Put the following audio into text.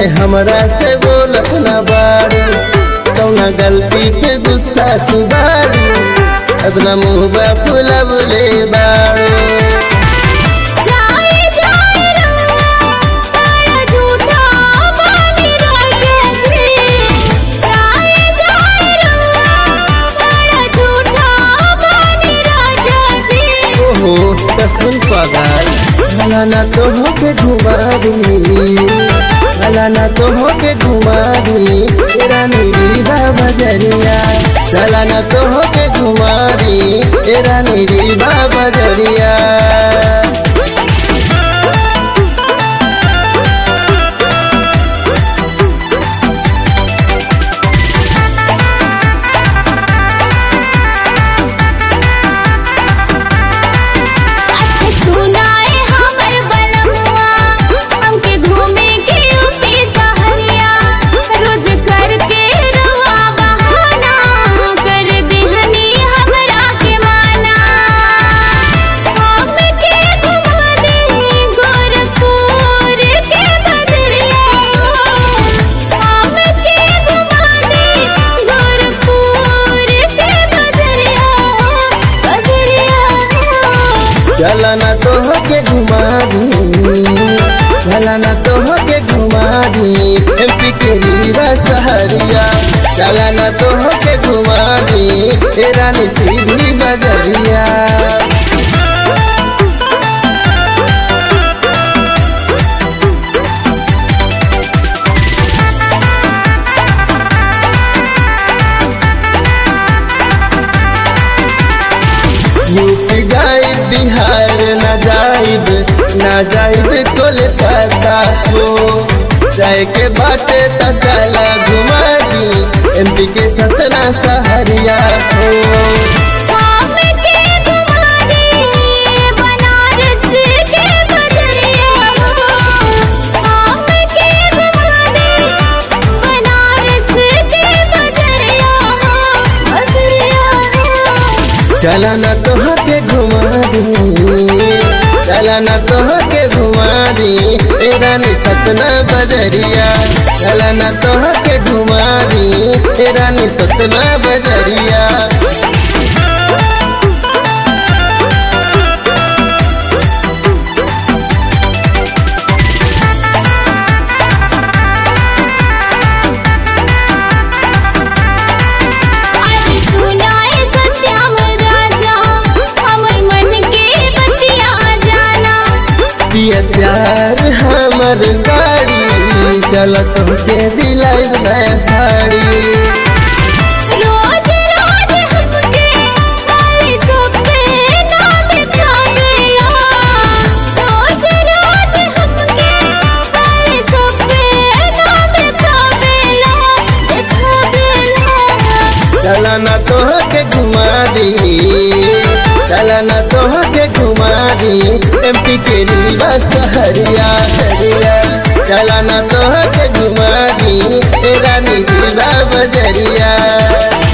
काहे हमरा से बोलत ना बारू कौना गलती पे गुस्सा तू बारू अपना मुँह बा फुलबले बारू जाए जाए रुआ तारा झूठा बानी रजनी जाए जाए रुआ तारा झूठा बानी रजनी ओहो कसुन पगार भला ना तो होके घुमा दी भला ना तो होके घुमा दी तेरा नीली बजरिया चला ना तो होके घुमा दी तेरा नीली बजरिया अच्छा सुनाए हमर बनमुआ हमके घूमे के यूपी सहरिया रोज करके रुआ बहाना कर दिहनी हमरा के माना हमके घुमा दे गोरखपुर के बदरिया हमके घुमा दे गोरखपुर के बदरिया बदरिया चला ना तो होके घुमा दी भला ना तो होके घुमा दी एमपी के रीवा सहरिया चला ना तो होके घुमा दी तेरा नी सीधी बजरिया यूपी जाइब बिहार न जाइब न जाइब कोलकाता को जाए के बाटे त चला घुमा दी एमपी के सतना सहरिया हो हमके घुमा दे बनारस के बदरिया हमके घुमा दे बनारस के बदरिया बदरिया चला न तो के घुमा दी चला न तो के घुमा दी तेरा नी सतना बजरिया चला न तो के घुमा दी तेरा नी सतना बजरिया अरे सुनाए सत्याम राजा हमर मन के बतिया जाना पिया प्यार हमर गाड़ी चलत के दिलाई नया साड़ी रोज रोज हमके काली सपना दिखावेला रोज रोज हमके काली सपना दिखावेला दिखावेला चला न तो के घुमा दी चला न तो के घुमा दी एमपी के रीवा सहरिया हरिया चला न तो के घुमा दी तेरा नी रीवा बजरिया